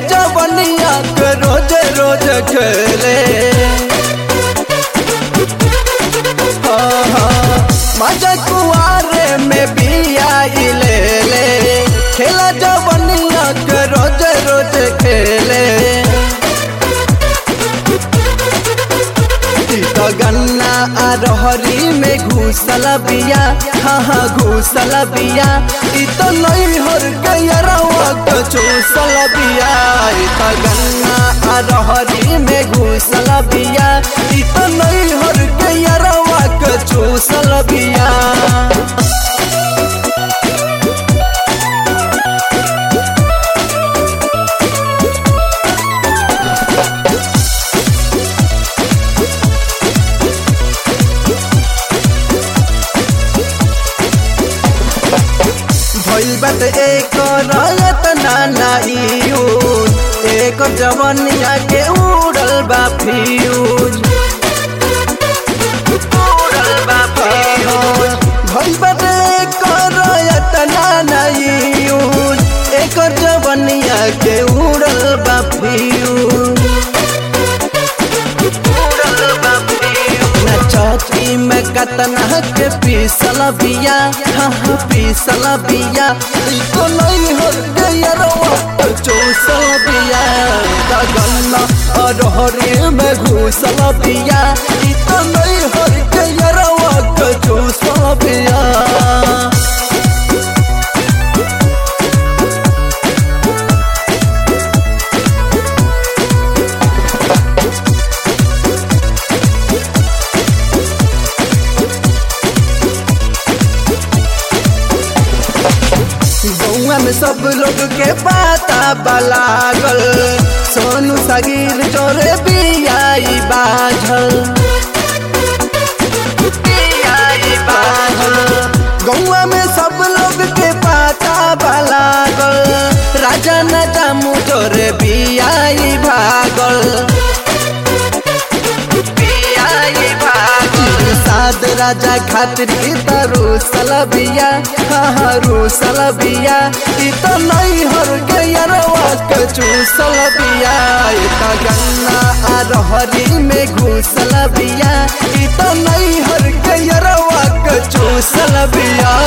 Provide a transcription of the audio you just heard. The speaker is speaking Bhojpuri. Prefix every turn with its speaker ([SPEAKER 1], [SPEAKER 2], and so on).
[SPEAKER 1] जवनिया के रोज रोज खेले हाँ, हाँ, मजा कुआरे में बिया ले ले खेला जवनिया के रोज रोज खेले ई तो गन्ना आ रहरी में घुसल बिया हाँ हाँ घुसल बिया ई तो नहीं हर गयरवा के चूसल बिया ई तो गन्ना आ रहरी में घुसल बिया ई तो नहीं हर गयरवा के चूसल बिया भइल बात एक रयत नाना यूज एक जवनिया के उड़ल बा फ्यूज उड़ल बा फ्यूज भइल बात एक रयत नाना यूज एक जवनिया के उड़ल बा फ्यूज उड़ल बा फ्यूज ना चौकी में कतना के पीसल बिया हाँ हाँ पीसल बिया ई तो नहीं हो गया रवा चूसल बिया गन्ना और हरे में घुसल बिया ई तो नहीं हो गया रवा चूसल बिया गौआ में सब लोग के पाता बलागल सोनू सगीर चोरे बियाई बाझल बियाई बाझल गौआ में सब लोग के पाता बलागल राजा न जामू चोरे बियाई भागल बियाई भागल साद राजा खातिर तारू सलबिया हाँ रू सलबिया ई तो नहीं हर गयरवा के चूसल बिया ई तो गन्ना आ रहरी में घुसल बिया ई तो नहीं हर गयरवा के चूसल बिया